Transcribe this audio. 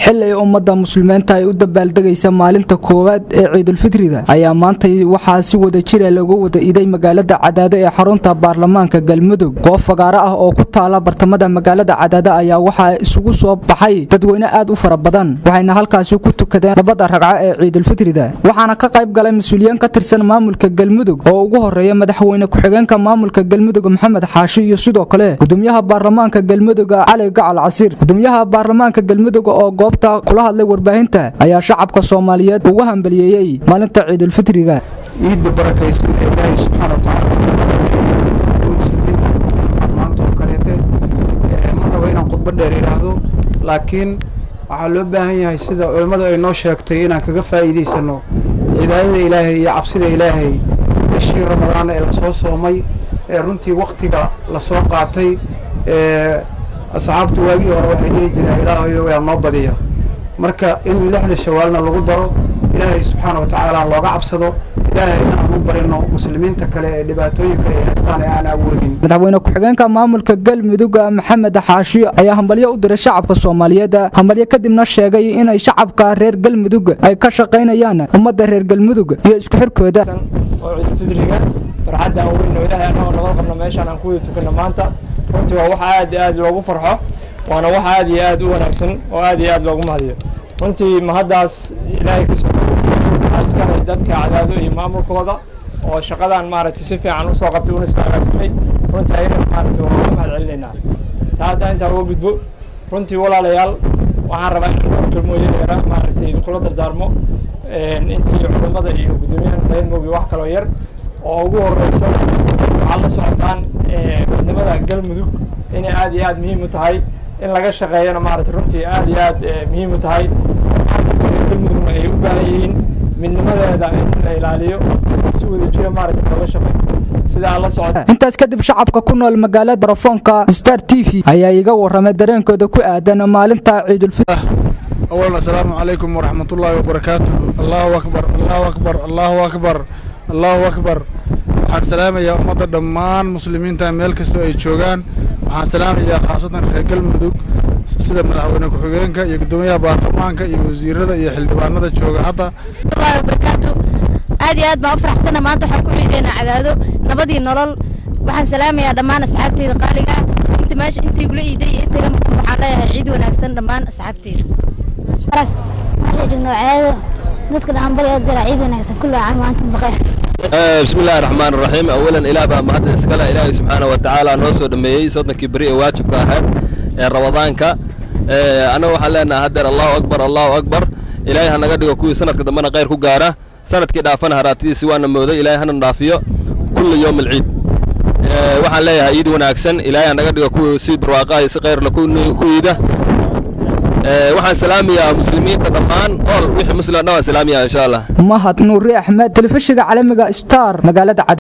xili ay ummadda muslimiinta ay u dabaaldegaysa maalinta koowaad ee ciidulfitrida ayaa maantay waxaa si wada jira lagu wada iday magaalada cadaado ee xarunta baarlamaanka galmudug goob fagaaro ah oo ku taala bartamada magaalada cadaado ayaa waxaa isugu soo baxay dadweyne aad u fara badan waxayna halkaasi ku tukadeen labada ragco ee ciidulfitrida waxaana ka qayb galay mas-uuliyiin ka tirsan maamulka galmudug oo ugu horeeya madaxweyne ku-xigeenka maamulka galmudug maxamed xaashi iyo sidoo kale gudoomiyaha baarlamaanka galmudug cali gacal casiir gudoomiyaha baarlamaanka galmudug oo goobta kula hadlay warbaahinta ayaa shacabka soomaaliyeed ugu hambaliyeeyey maalinta ciidulfitriga ciidda barakaysan ee ilaahay subxaana watacaala muslimiinta maanta oo kaleete ma rabo inaan khudbo dheer idhaahdo laakiin waxaa loo baahan yahay sida culimmadu ay noo sheegtay inaan kaga faa'iidaysano cibaadada ilaahay iyo cabsida ilaahay bishii ramadaana ee lasoo soomay ee runtii waktiga lasoo qaatay ee asxaabtu waagii hore waxay dhihi jireen ilaahayo waa noo badiya marka in lixda shawaalna lagu daro ilaahay subxaana wa tacaala looga cabsado ilaahayna aan u barino muslimiinta kale ee dhibaatooyinka ay haystaan ee aan awoodin madaxweyne ku-xigeenka maamulka galmudug maxamed xaashi ayaa hambalyo u diray shacabka soomaaliyeed hambalyo kadibna sheegay inay shacabka reer galmudug ay ka shaqaynayaan ummadda reer galmudug iyo isku xirkooda oo ciidulfidriga farxadda aan weyn oo ilaahay annagoo nabad qabno meeshaan aan ku wada tukanno maanta runtii waa wax aad iyo aad loogu farxo waana wax aad iyo aad u wanaagsan oo aad iyo aad loogu mahadiyo runtii mahaddaas ilaahay ka soo askale dadka cadaado iyo maamulkooda oo shaqadan maaragtay si fiican usoo qabtay una isku agaagsamay runtii ayagana maaragtay waan uga mahad celinaynaa taa haddaa intaa uga gudbo runtii walaalayaal waxaan rabaa inaan dhowr kelmooyin yara maaragtay kula dardaarmo intii culimmada iyo guddoomiyaha reer moogi wax kaloo yar oo ugu horeysa waxaad la socotaan midnimada galmudug inay aad iyo aad muhiim u tahay in laga shaqeeyana maaragtay runtii aad iyo aad muhiim u tahay galmudugna ay u baahan yihiin midnimadeeda in la ilaaliyo si wada jira maaragtay looga shaqeeyo sidaa la socota intaas kadib shacabka ku nool magaalada telefoonka star t v ayaa iga waramay dareenkooda ku aadan maalinta ciidulfitr أولا السلام عليكم ورحمة الله وبركاته الله أكبر الله أكبر الله أكبر الله أكبر waxaan salaamayaa ummadda dhammaan muslimiinta meel kastoo ay joogaan waxaan salaamayaa khaasatan reer galmudug sida madaxweyne ku-xigeenka iyo guddoomiyaha baarlamaanka iyo wasiirada iyo xildhibaanada jooga hadda wallahi wabarakaatu aad iyo aad baan u faraxsana maanta waxaan ku ciideynaa cadaado nabadii nolol waxaan salaamayaa dhammaan asxaabteyda qaaliga inta meesha intii igula iiday iyo intaga maqan waxaan leeyahay ciid wanaagsan dhammaan asxaabteyda meesha joogno cadaado dadka dhan bari dira ciid wanaagsan kullu caam wa antum baqeer بسم الله الرحمن الرحيم اولا الى با مهد اسكلا الهي سبحانه وتعالى noo soo dhameeyay soddonkii beri ee waajibka ahayd ee ramadaanka anaga waxaan leenahay haddeer allahu akbar allahu akbar ilaahay ha naga dhigo kuwii sanadka dambena khayr ku gaara sanadkii dhaafana haraatidiisi waana mooday ilaahay hana dhaafiyo kulli yowm alciid waxaan leeyahay ciid wanaagsan ilaahay ha naga dhigo kuwii si barwaaqa iyo si khayrla ku iida waxaan salaamayaa muslimiinta dhammaan ool wixii muslim dhan waan salaamayaa insha allah mahad nuuri axmed telefishiga caalamiga star magaalada